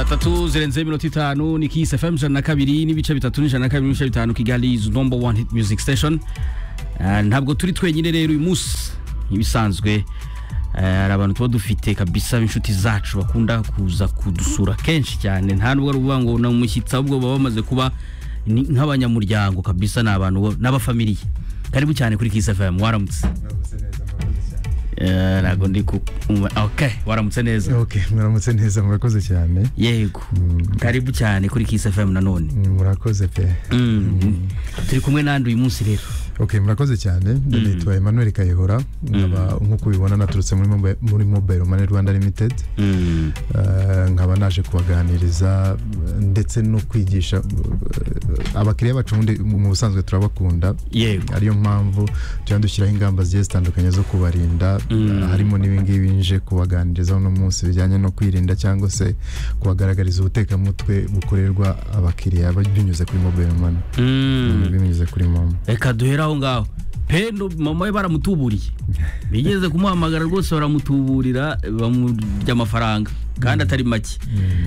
tatu zirenze iminota itanu ni Kiss FM ijana na kabiri n'ibice bitatu n'ijana na kabiri n'ibice bitanu Kigali is number one hit music station Eh, ntabwo turi twenyine rero uyu munsi nk'ibisanzwe eh, hari abantu tuba dufite kabisa inshuti zacu bakunda kuza kudusura kenshi cyane nta nubwo ari ukuvuga ngo ni umushyitsi ahubwo baba bamaze kuba ni nk'abanyamuryango kabisa ni abantu bo- n'abafamiliye karibu cyane kuri Kiss FM waramutse Eh, ntabwo ndi ku okay waramutse neza ok muramutse neza murakoze cyane yego karibu cyane kuri Kiss FM nanone Mm, murakoze pe Mm. turi kumwe nandi uyu munsi rero ok murakoze cyane nitwa emmanuel kayihura nkaba nk'uko ubibona naturutse muri Mobi- muri mobile money rwanda limited Mm. Eh, nkaba naje kubaganiriza eh, ndetse no kwigisha eh, abakiriya bacu ubundi mu busanzwe turabakunda yego ariyo mpamvu tujya dushyiraho ingamba zigiye zitandukanye zo kubarinda harimo n'ibingibi nje kubaganiriza uno munsi bijyanye no kwirinda cyangwa se kubagaragariza ubutekamutwe bukorerwa abakiriya binyuze kuri mobile money Mm. binyuze kuri momo reka duhere aho ngaho pendo mama we baramutuburiye bigeze kumuhamagara rwose baramutuburira bamurya amafaranga kandi atari make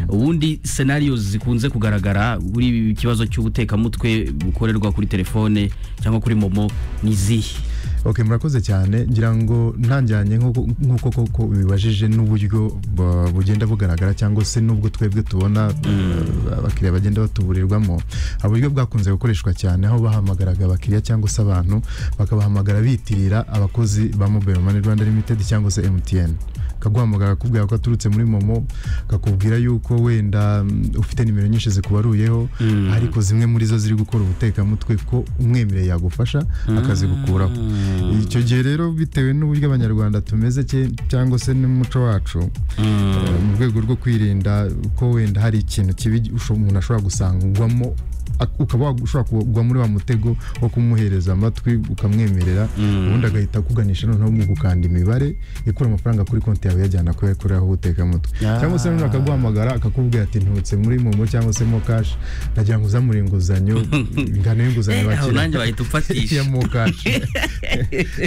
ubundi senariyo zikunze kugaragara kuri ibi kibazo cy'ubutekamutwe bukorerwa kuri telefone cyangwa kuri momo ni izihe ok murakoze cyane ngira ngo ntangiranye nk'uko nk'uko koko ubibajije n'uburyo bu- bugenda bugaragara cyangwa se n'ubwo twebwe tubona eh, abakiriya bagenda batuburirwamo hari uburyo bwakunze gukoreshwa cyane aho bahamagaraga abakiriya cyangwa se abantu bakabahamagara bitirira abakozi ba mobile money rwanda limited cyangwa se mtn kaguhamagara akakubwira ko aturutse muri momo kakubwira yuko wenda mm, ufite nimero nyinshi zikubaruyeho ariko zimwe muri zo ziri gukora ubutekamutwe ko umwemereye yagufasha akazigukuraho icyo gihe rero bitewe n'uburyo abanyarwanda tumeze cye- cyangwa se n'umuco wacu eh, mu rwego rwo kwirinda ko wenda hari ikintu kibi usho- umuntu ashobora gusangwamo ak- ukaba wa- ushobora kugwa muri wa mutego wo kumuhereza amatwi ukamwemerera ubundi agahita akuganisha noneho mu gukanda imibare ikura amafaranga kuri konti yawe yajyana kuyakoreraho ubutekamutwe cyangwa se noneho akaguhamagara akakubwira ati ntutse muri momo cyangwa se mo kashi ndagira ngo uzamure inguzanyo ingano y'inguzanyo aho bakira nanjye bahita ya ufatisha mokashi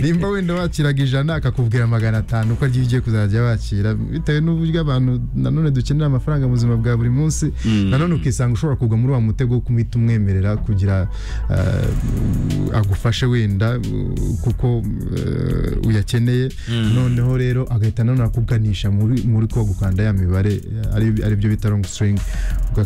nimba wenda wakiraga ijana akakubwira magana atanu ko agiye ugiye kuzajya wakira bitewe n'uburyo abantu nanone dukenera amafaranga mu buzima bwa buri munsi nanone ukisanga ushobora kugwa muri wa mutego wo kumhita umwemerera kugira eh, agufashe wenda uh, kuko eh, uyakeneye noneho rero agahita nanone akuganisha muri muri ko gukanda ya mibare eh, ari- aribyo bita longi siringi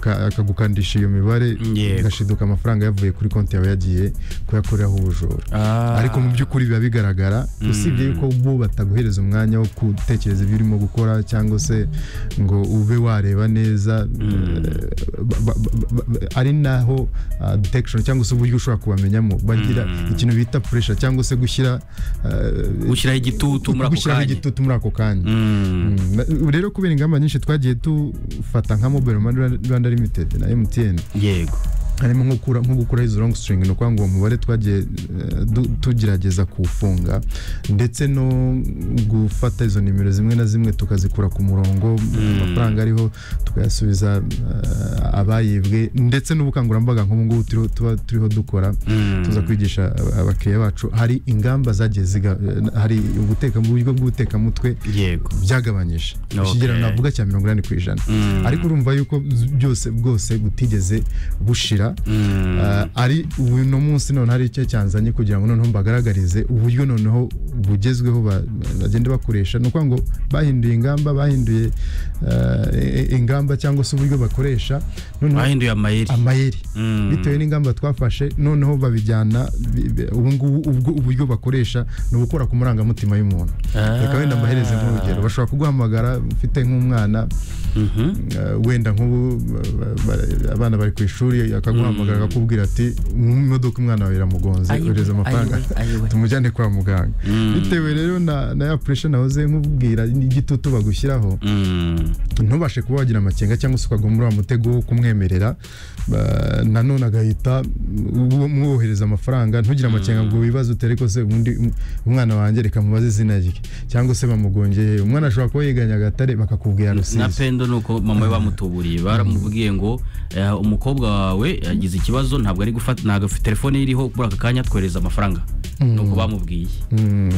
akagukandisha iyo mibare Yego. gashiduka amafaranga yavuye kuri konti yawe yagiye kuyakoreraho ubujura Ah. ariko mu by'ukuri biba bigaragara usibye yuko bo bataguhereza umwanya wo gutekereza ibyo urimo gukora cyangwa se ngo ube wareba neza eh, ba- ba- ba- ba- ari naho ah, detection cyangwa se uburyo ushobora kubamenyamo bagira ikintu bita puresha cyangwa se gushyira eh, gushyiraho igitutu muri ako gushyiraho kanya igitutu muri ako kanya Mm. Mm, na- rero kubera ingamba nyinshi twagiye dufata nka mobile money rwanda limited na mtn yego harimo nko gukura- nko gukuraho izo long string ni ukuvuga ngo uwo mubare twagiye eh, du- tugerageza kuwufunga ndetse no gufata izo nimero zimwe na zimwe tukazikura ku murongo amafaranga ariho tukayasubiza eh, abayibwe ndetse n'ubukangurambaga nk'ubu ngubu turiho- tuba turiho dukora tuza kwigisha aba- abakiriya bacu hari ingamba zagiye ziga eh, hari ubuteka mu buryo bw'ubutekamutwe yego byagabanyije ikigero Okay. navuga cya mirongo inani ku ijana ariko urumva yuko z- byose bwose butigeze bushira Ah, ari uno munsi noneho hari icyo cyanzanye kugira ngo noneho mbagaragarize uburyo noneho bugezweho ba- bagenda bakoresha ni ukuvuga ngo bahinduye ingamba bahinduye ah, i- ingamba cyangwa se uburyo bakoresha noneho bahinduye amayeri amayeri Mm. bitewe n'ingamba twafashe noneho babijyana bi- bi- ubu ngubu ubwo uburyo bakoresha ni ugukora ku marangamutima y'umuntu Ah. reka wenda mbahereze nk'urugero bashobora kuguhamagara ufite nk'umwana eh, wenda nk'ubu ba- ba- ba- abana bari ku ishuri akaguhamagara akakubwira ati mu modoka umwana wawe iramugonze Ayiwe, ohereza amafaranga ayiwe, ayiwe. tumujyane kwa muganga bitewe rero na na ya puresha nahoze nkubwira n'igitutu bagushyiraho Mm. ntubashe kuba wagira amakenga cyangwa se ukagwa muri wa mutego wo kumwemerera ba- nanone agahita uwo- mwohereza amafaranga ntugire amakenga ngo wibaze utere ko se ubundi um- umwana wanjye reka mubaze izina rye cyangwa se bamugongeye umwana ashobora kuba yiganye agatare bakakubwira na rusizi pendo ikibazo ni uko mama we bamutuburiye baramubwiye ngo eh, umukobwa wawe yagize ikibazo ntabwo ari gufata ntabwo afite telefone ye iriho muri aka kanya twohereza amafaranga nuko bamubwiye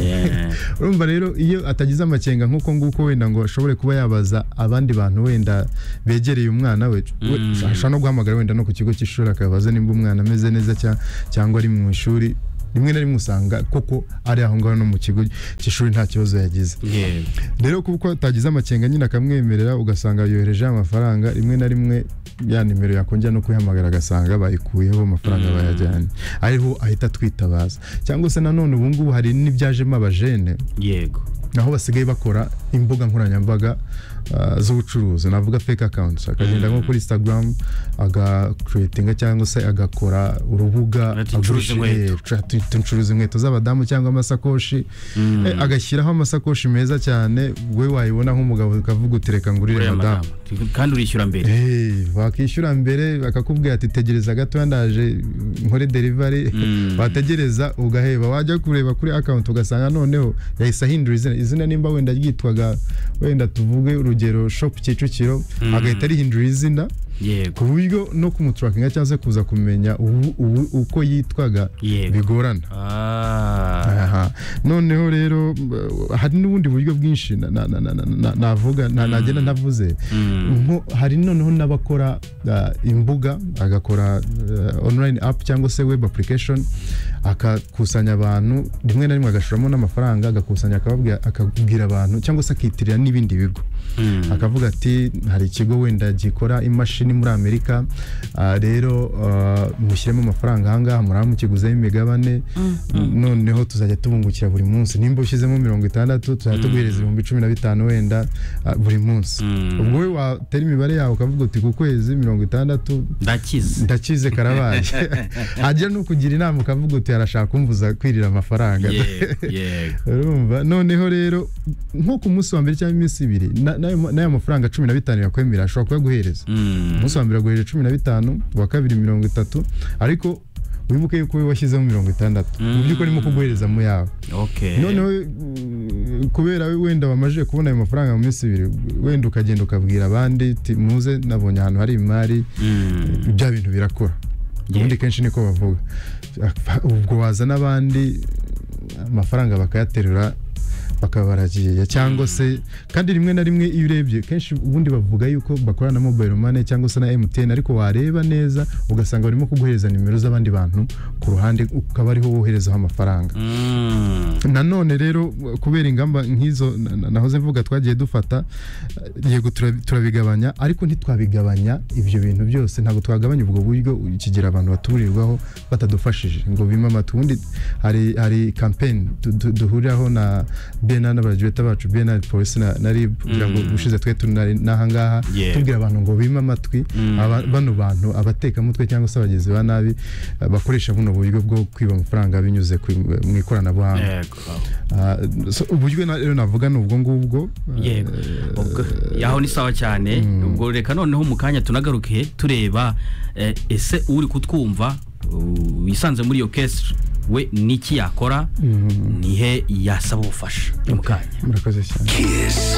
Eh, urumva rero iyo atagize amakenga nk'uko nguko wenda ngo ashobore kuba yabaza abandi bantu wenda begereye umwana we we- ashobora no guhamagara wenda no ku kigo cy'ishuri akabaza nimba umwana ameze neza cya- cyangwa ari mu ishuri rimwe na rimwe usanga koko ari aho ngaho no mu kigo cy'ishuri nta kibazo yagize yeah. rero kuko atagize amakenga nyine akamwemerera ugasanga yohereje amafaranga rimwe na rimwe ya nimero yakongera no kuyihamagara agasanga bayikuyeho amafaranga bayajyanye ariho ahita twitabaza cyangwa se nanone ubu ngubu hari n'ibyajemo abajene yego naho basigaye bakora imbuga nkoranyambaga ah, z'ubucuruzi navuga fake accounts akagenda nko kuri instagram agakuretinga cyangwa se agakora urubuga Ati, "Ncuruza inkweto." agurisha- eh, ati, "Ncuruza inkweto z'abadamu cyangwa amasakoshi Eh, agashyiraho amasakoshi meza cyane we wayibona nk'umugabo ukavuga uti reka ngurire uriya madamu madamu kandi urishyura mbere Eh, wakishyura mbere bakakubwira ati tegereza gatoya ndaje nkore delivery wategereza ugaheba wajya kureba kuri account ugasanga noneho yahise ahindura izina izina nimba wenda ryitwaga wenda tuvuge urugero shop Kicukiro agahita arihindura izina yego ku buryo no kumuturakinga cyangwa se kuza kumenya ubu- ubu- uko yitwaga Yego. bigorana Ah, Aha. noneho rero uh, hari n'ubundi buryo bwinshi na- na- na- na- na- na- navuga na- nagenda navuze nko hari noneho n'abakora uh, imbuga agakora uh, online app cyangwa se web application akakusanya abantu rimwe na rimwe agashoramo n'amafaranga agakusanya akababwira- akabwira abantu cyangwa se akitirira n'ibindi bigo akavuga ati hari ikigo wenda gikora imashini muri amerika ah, rero ah, mushyiremo amafaranga ahangaha muraba mukiguzeho imigabane noneho tuzajya tubungukira buri munsi nimba ushyizemo mirongo itandatu tuzajya tuguhereza ibihumbi cumi na bitanu wenda ah, buri munsi Mm. ubwo we watera imibare yawe ukavuga uti ku kwezi mirongo itandatu ndakize ndakize karabaye hajya no kugira inama ukavuga uti arashaka kumvuza kwirira amafaranga yego yego urumva noneho rero nko ku munsi wa mbere cyangwa iminsi ibiri na- n'ayo- n'aya mafaranga cumi na bitanu yakwemera ashobora kuyaguhereza Mm. umunsi wa mbere aguhereje cumi na bitanu uwa kabiri mirongo itatu ariko wibuke yuko we washyizemo mirongo itandatu mu by'ukuri arimo kuguhereza mu yawe okay noneho mm, kubera we- wenda wamajije kubona ayo mafaranga mu minsi ibiri wenda ukagenda ukabwira abandi uti muze nabonye ahantu hari imari Mm. bya bintu birakora ubundi kenshi niko bavuga ubwo waza n'abandi amafaranga bakayaterura bakabaragiye cyangwa se kandi rimwe na rimwe iyo urebye kenshi ubundi bavuga yuko bakorana na mobile money cyangwa se na MTN ariko wareba neza ugasanga barimo kuguhereza nimero z'abandi bantu ku ruhande ukaba ariho woherezaho amafaranga Mm. nanone rero kubera ingamba nk'izo na- na- nahoze mvuga twagiye dufata eh, yego turabi- turabigabanya ariko ntitwabigabanya ibyo bintu byose ntabwo twagabanya ubwo buryo kigira abantu baturirwaho batadufashije ngo bime amata ubundi hari hari campaign du- du- duhuriraho na BNR n'abajuweta bacu BNR polisi na, na RIB kugira ngo ushize twe turi n'ahangaha Yeah. tubwira abantu ngo bime amatwi aba- bano bantu abatekamutwe cyangwa se abagizi ba nabi eh, bakoresha buno buryo bwo kwiba amafaranga binyuze ku- mu ikoranabuhanga yego Ah, so, uburyo na- rero navuga ni ubwo ngubwo yego ubwo yaho ni sawa cyane ubwo reka noneho mu kanya tunagaruke tureba eh, ese uri kutwumva uh, wisanze muri iyo kesi we niki yakora nihe yasaba ubufasha ni mu kanya murakoze cyane